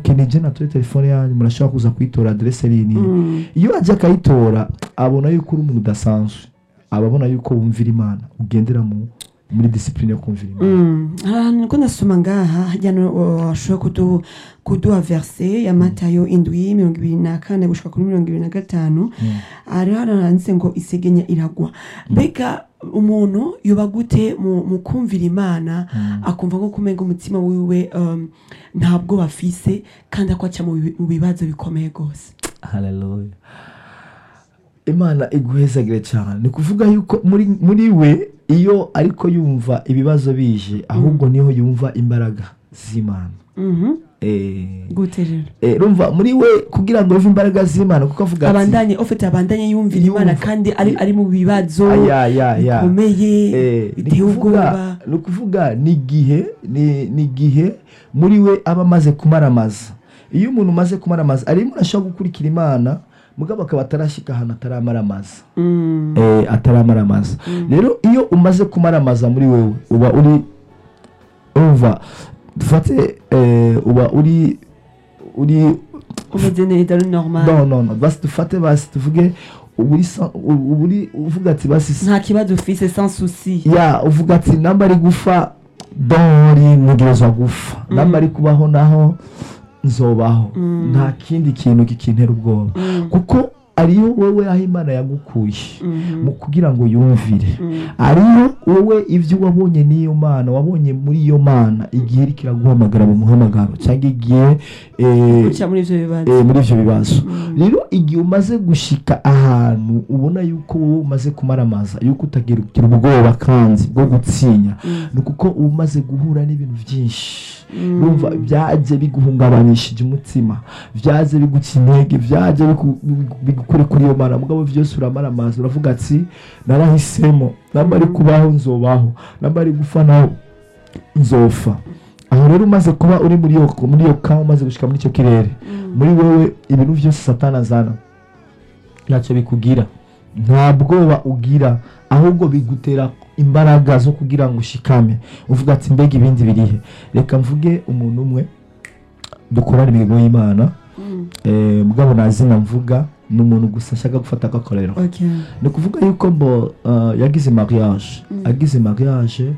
kenije natore telefone yanyu murashobora kuza kuyitora adresse rini Mm. iyo ajya akayitora abona yuko uri umuntu udasanzwe aba abona yuko wumvira imana ugendera mu muri disipurine yo kumvira imana Mm. ahantu niko ndasoma ngaha hajyana washobora kudu kuduha verse ya matayo indwi mirongo ibiri na kane gushika kuri mirongo ibiri na gatanu hariho haranditse ngo isegenya iragwa mbega umuntu yoba gute mu, mu kumvira imana akumva nko kumenga umutima wiwe um, ntabwo bafise kandi akwaca mu bi- mu bibazo bikomeye rwose haleluya imana iguhezagire cyane ni kuvuga yuko muri muri we iyo ariko yumva ibibazo bije ahubwo niho yumva imbaraga z'imana Mhm. Eh, gute rero eh, rumva muri we kugira ngo yumve imbaraga z'imana kuko avuga ati abandanye ofite abandanye yumvira imana Yumva. kandi ari, ari mu bibazo aya ya ya bikomeye Eh, ni biteye ukuvuga- ubwoba ni ukuvuga ni igihe ni ni igihe muri we aba amaze kumaramaza iyo umuntu umaze kumaramaza arimo arashobora gukurikira imana mugabo akaba atarashyika ahantu ataramaramaza Mm. eh, ataramaramaza rero iyo umaze kumaramaza muri wewe uba uri urumva dufate eh, uba uri uri umeze neza ari normal no no no basi dufate basi tuvuge uba uri sa- uba uri uvuga ati basi nta kibazo ufise sans souci ya uvuga ati namba ari gufa dori ntegerezwa gufa namba ari kubaho naho nzobaho Mm. nta kindi kintu kikintera ubwoba Mm. kuko ariyo wowe aho imana yagukuye Mhm. mu kugira ngo yumvire Mm. ariyo wowe ibyo wabonye n'iyo mana wabonye muri iyo mana igihe iri kiraguhamagara mu muhamagaro cyangwa igihe eh, guca muri ivyo bibazo eh, muri ibyo bibazo Mm. rero igihe umaze gushika ahantu ubona yuko wowe umaze kumaramaza yuko utagira ugira ubwoba kandi bwo gutsinya Mm. ni kuko uba umaze guhura n'ibintu byinshi Mm. urumva byaje biguhungabanishije umutima byaje biguca intege byaje bigu- bigu- bigukure kuri iyo mana mugabo byose uramaramaza uravuga ati narahisemo namba ari kubaho nzobaho namba ari gupfa naho nzopfa aho rero umaze kuba uri muri iyo muri iyo kawa umaze gushika muri icyo kirere muri wowe ibintu byose satana azana ntacyo bikugira nta bwoba ugira ahubwo bigutera imbaraga zo kugira ngo ushikame uvuga ati mbega ibindi birihe reka mvuge umuntu umwe dukorana imirimo y'imana Mm. eh, mugabo nta zina mvuga ni umuntu gusa ashaka gufata agakorero Okay. ni ukuvuga yuko mbo uh, yagize mariage Mm. agize mariage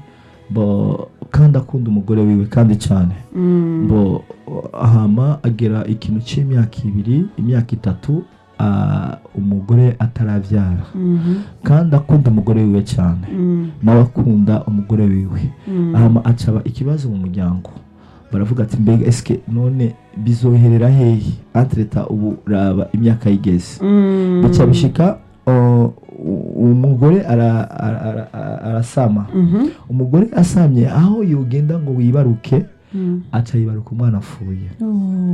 mbo kandi akunda umugore wiwe kandi cyane Mm. mbo ahama agera ikintu cy'imyaka ibiri imyaka itatu ah, umugore atarabyara Mhm. kandi akunda umugore wiwe cyane Mm. nawe akunda umugore wiwe Mm. ahama acaba ikibazo mu muryango baravuga ati mbega esike none bizoherera hehe antreta ubu raba imyaka yigeze Mm. bica bishika uh, umugore ara- ara- ara- ara- arasama Mhm. umugore asamye aho yogenda ngo wibaruke Mm. aca yibaruka umwana apfuye Oh.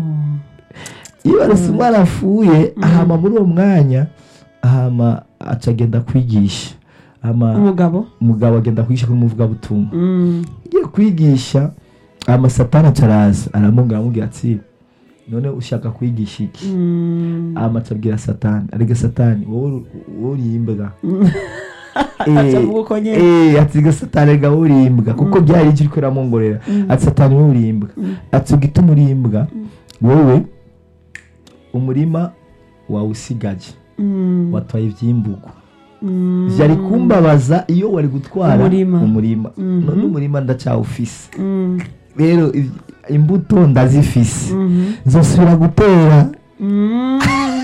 yibarutse umwana apfuye ahama muri uwo mwanya ahama aca agenda kwigisha ama umugabo umugabo agenda kwigisha kuri muvugabutumwa Mm. ugiye kwigisha amasatani acaraza aramubwira aramubwira ati none ushaka kwigisha iki Mm. ama acabwira satani arega satani wowe uri- wowe uri imbwa Aca avuga uko nyene. Eh, ati ga satani rega wowe uri imbwa kuko byari icyo uriko uramwongorera ati satani wowe uri imbwa ati ugituma uri imbwa wowe umurima wawusigaje Mm. watwaye ivyimbugu Mm. vyari kumbabaza iyo wari gutwara Umurima. umurima Mhm. none umurima ndacawufise Mm. rero iv- imbuto ndazifise Mhm. nzosubira gutera Mm.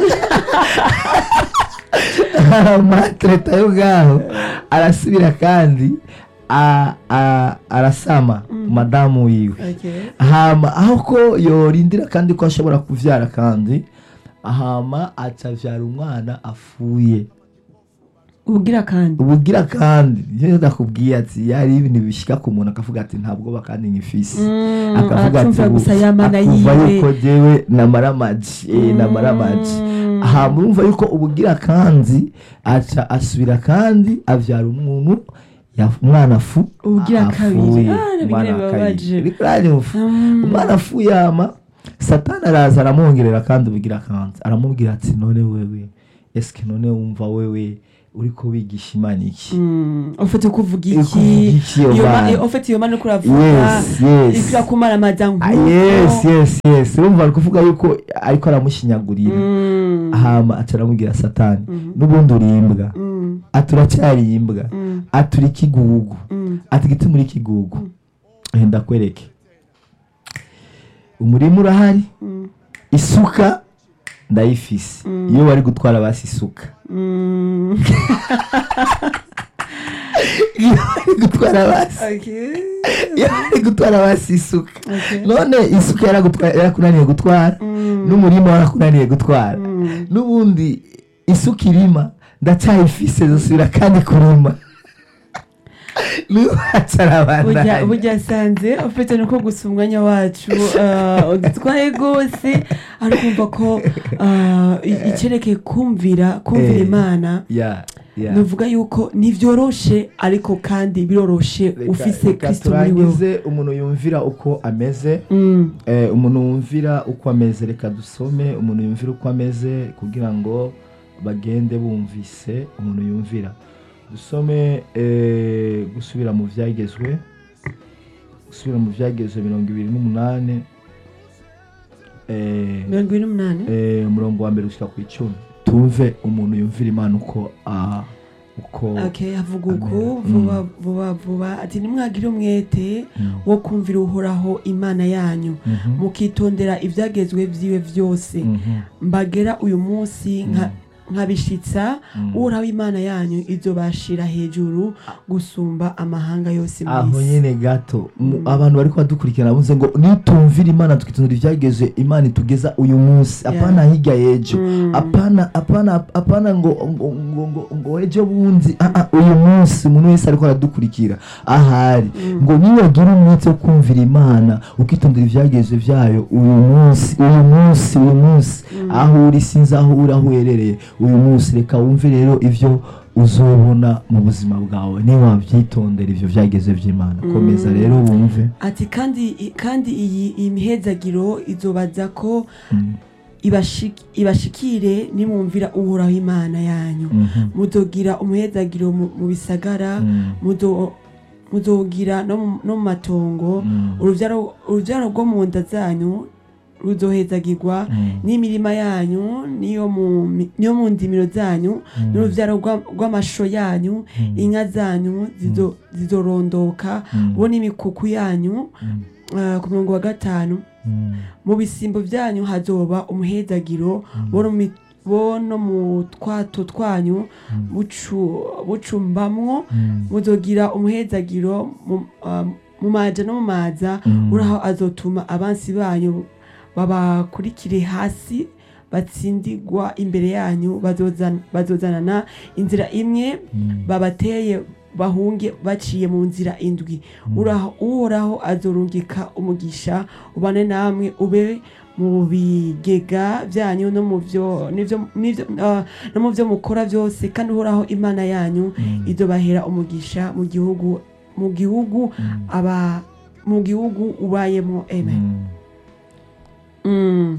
amatreta yo ngaho arasubira kandi a- a- arasama madamu wiwe Okay. hama aho ko yorindira kandi ko ashobora kuvyara kandi hama acavyara umwana afuye ubugira kandi ubugira kandi iyo ndakubwiye ati yari ibintu bishika ku muntu akavuga ati nta bwoba kandi nkifise Mm, akavuga ati aracumvira ubu gusa yamana akumva yiwe yuko jewe namara amaji eh, namara amaji Mm. aha murumva yuko ubugira kandi aca asubira kandi avyara umuntu ya- umwana afu Ubugira kabiri. afuye. Ah, ni Umwana bigire wa kabiri. bibabaje. Ariko urari mufu. Mm. umwana afuye ama satani araza aramwongerera kandi ubugira kandi aramubwira ati none wewe eske none wumva wewe uriko wigisha imana iki Mm, ufite kuvuga Uri iki kuvuga iki iyo iyo mana? ma- ufite iyo mana uriko uravuga yes yes ikira kumaramaza Ah, nk'uko yes yes yes urumva ari kuvuga yuko ariko aramushinyagurira Mm, hama aca aramubwira satani Mhm. n'ubundi uri imbwa mm, ati uracyari imbwa mm, ati uri ikigugu mm. ati giti muri ikigugu Eh, ndakwereke umurima urahari Mm. isuka ndayifise Mm. iyo bari gutwara basi isuka Mm. iyo bari gutwara basi Okay. iyo bari gutwara basi isuka Okay. none isuka yaragutwa- yarakunaniye gutwara Mm. n'umurima warakunaniye gutwara Mm. n'ubundi isuka irima ndacyayifise zosubira kandi kurima burya nubacarabandanya burya sanze ufite nuko gusa umwanya wacu uh, udutwaye rwose ari kumva ko uh, i- icyerekeye kumvira kumvira Eh. imana ya ya nuvuga yuko ntivyoroshe ariko kandi biroroshe Reka- ufise reka kristo muri wewe turangize umuntu yumvira uko ameze Mm, Eh, umuntu wumvira uko ameze reka dusome umuntu yumvira uko ameze kugira ngo bagende bumvise umuntu yumvira dusome eh, gusubira mu byagezwe gusubira mu byagezwe mirongo ibiri n'umunani eh, mirongo ibiri n'umunani eh, umurongo wa mbere gushyira ku icumi tumve umuntu yumvira imana uko ah, uko okay havuga uku Amen. vuba vuba vuba ati nimwagire umwete Mm. wo kumvira uhoraho imana yanyu Mhm. mukitondera ibyagezwe byiwe byose Mhm. mbagera uyu munsi nka Mm. nkabishitsa Mm. uhoraho imana yanyu ibyo bashira hejuru gusumba amahanga yose mu aho isi nyine gato mu- Mm. abantu bari kubadukurikirana bavuze ngo nitumvira imana tukitondera ibyageze imana itugeza uyu munsi Yeah. apana hirya y'ejo Mm. apana apana apana ngo ngo ngo ngo, ngo ejo bundi ah, ah, uyu munsi umuntu wese ariko aradukurikira ahari Mm. ngo niwagira umwete wo kumvira imana ukitondera ibyageze byayo uyu munsi uyu munsi uyu munsi aho uri sinzi aho uri aho uherereye uyu munsi reka wumve rero ibyo uzobona mu buzima bwawe niba wabyitondera ibyo byageze by'imana komeza rero wumve ati kandi kandi iyi iyi mihezagiro izobaza ko Mm, ibashik- ibashikire nimwumvira uhoraho imana yanyu mhm, muzogira umuhezagiro mu mu bisagara mm, muzo- muzogira no mu- no mu matongo mm, urubyaro urubyaro rwo mu nda zanyu ruzohezagirwa mm, n'imirima yanyu niyo mu mi- niyo mu ndimiro zanyu mm, n'urubyaro rwa- rw'amasho yanyu mm, inka zanyu zizo- zizorondoka mm, bo n'imikuku yanyu mm, eh, ku murongo wa gatanu mm, mu bisimbo byanyu hazoba umuhezagiro bo no mi- bo no mu twato twanyu Mm. bucu- bucumbamwo mm, muzogira umuhezagiro mu- ah, mu maja no mu maza mm, uraho azotuma abansi banyu babakurikire hasi batsindigwa imbere yanyu bazozan- bazozanana inzira imwe mm, babateye bahunge baciye mu nzira indwi Uraho- uhoraho azorungika umugisha ubane namwe ube mu bigega byanyu no mu byo n'ibyo- n'ibyo, ah, no mu byo mukora byose kandi uhoraho imana yanyu mm, izobahera umugisha mu gihugu mu gihugu mm, aba mu gihugu ubayemo amen mm. Mm.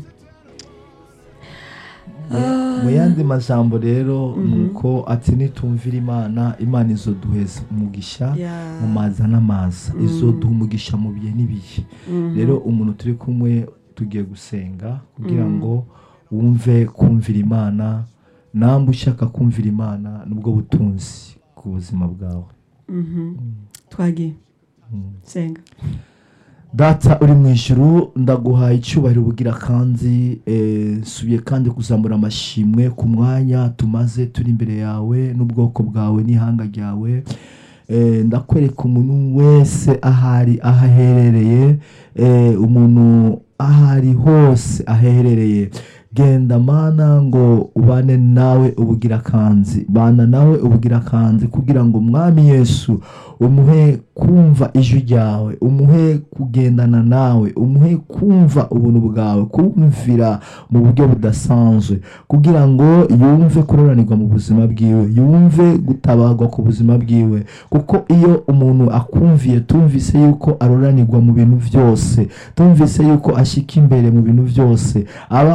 Mu- mu yandi majambo rero Mhm. nuko ati nitumvira imana imana izoduheza umugisha Yeah. mu maza n'amaza Mm. izoduha umugisha mu bihe n'ibihe Mhm. rero umuntu turi kumwe tugiye gusenga kugira Mm. ngo wumve kumvira imana namwe ushaka kumvira imana nubwo butunzi ku buzima bwawe Mhm. twagiye Mm. senga data uri mu ijuru ndaguhaye icyubahiro ubugira kandi eh, nsubiye kandi kuzamura amashimwe ku mwanya tumaze turi imbere yawe n'ubwoko bwawe n'ihanga ryawe Eh, ndakwereka umuntu wese ahari aho aherereye eh, umuntu ahari hose aherereye genda mana ngo ubane nawe ubugira kanzi bana nawe ubugira kanzi kugira ngo umwami yesu umuhe kumva ijwi ryawe umuhe kugendana nawe umuhe kumva ubuntu bwawe kumvira mu buryo budasanzwe kugira ngo yumve kuroranirwa mu buzima bwiwe yumve gutabarwa ku buzima bwiwe kuko iyo umuntu akumviye tumvise yuko aroranirwa mu bintu byose tumvise yuko ashyika imbere mu bintu byose aba umuntu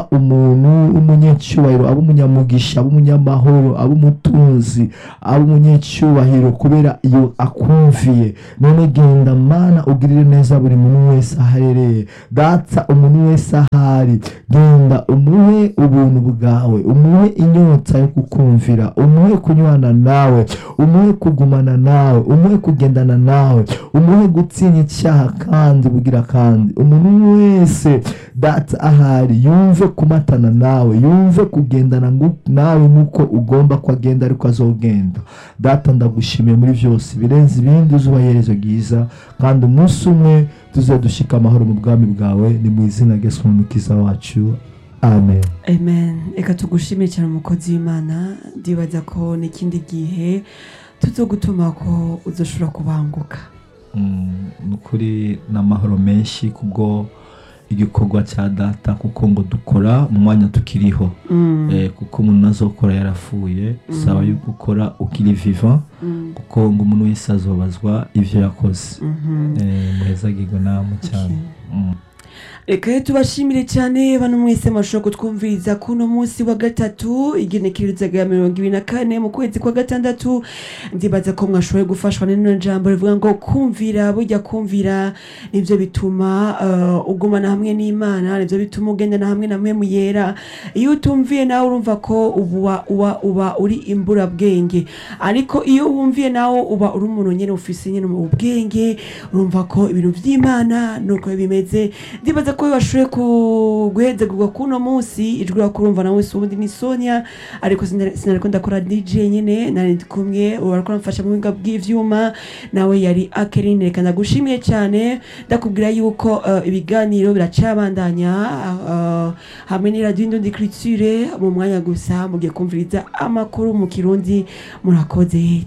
umuntu w'umunyacyubahiro aba umunyamugisha aba umunyamahoro aba umutunzi aba umunyacyubahiro kubera iyo akumviye none genda mana ugirire neza buri muntu wese aharereye datsa umuntu wese ahari genda umuhe ubuntu bwawe umuhe inyota yo kukumvira umuhe kunywana nawe umuhe kugumana nawe umuhe kugendana nawe umuhe gutinya icyaha kandi bugira kandi umuntu wese data ahari yumve kumatana nawe yumve kugendana ngu- nawe nk'uko ugomba ko agenda ariko azogenda data ndagushimiye muri byose birenze ibindi uzuba iherezo ryiza kandi umunsi umwe tuze dushika amahoro mu bwami bwawe ni mu izina rya Yesu umukiza wacu amen amen reka tugushimire cyane umukozi w'imana ndibaza ko n'ikindi gihe tuzogutuma ko uzoshobora kubanguka Mm, ni ukuri n'amahoro menshi kubwo igikorwa cya data kuko ngo dukora mu mwanya tukiriho Mm, Eh, kuko umuntu azokora yarapfuye saba yuko ukora ukiri vivant mm, kuko ngo umuntu wese azobazwa ibyo yakoze mhm. Eh, muhezagirwe namwe cyane Mm. reka rero tubashimire cyane bano mwese mashobora kutwumviriza kuno munsi wa gatatu igenekerezaga ya mirongo ibiri na kane mu kwezi kwa gatandatu ndibaza ko mwashoboye gufashwa n'ino jambo rivuga ngo kumvira burya kumvira nibyo bituma uh, ugumana hamwe n'imana nibyo bituma ugendana hamwe na mwe yera iyo utumviye nawe urumva ko uba uba uba uri imburabwenge ariko iyo wumviye nawe uba uri umuntu nyine ufise nyine ubwenge urumva ko ibintu by'imana nuko bimeze ndibaza ko bashoboye ku- guhezagurwa kuno munsi ijwi kurumva nawe si ubundi ni sonia ariko sinari sinari ndakora dj nyine nari ndi kumwe ubu ariko aramfasha mu buhinga bw'ivyuma nawe yari akerine reka ndagushimiye cyane ndakubwira yuko eh, ibiganiro biracabandanya eh, hamwe n'iradiyo indundi criture mu mwanya gusa mugiye kumviriza amakuru mu kirundi murakoze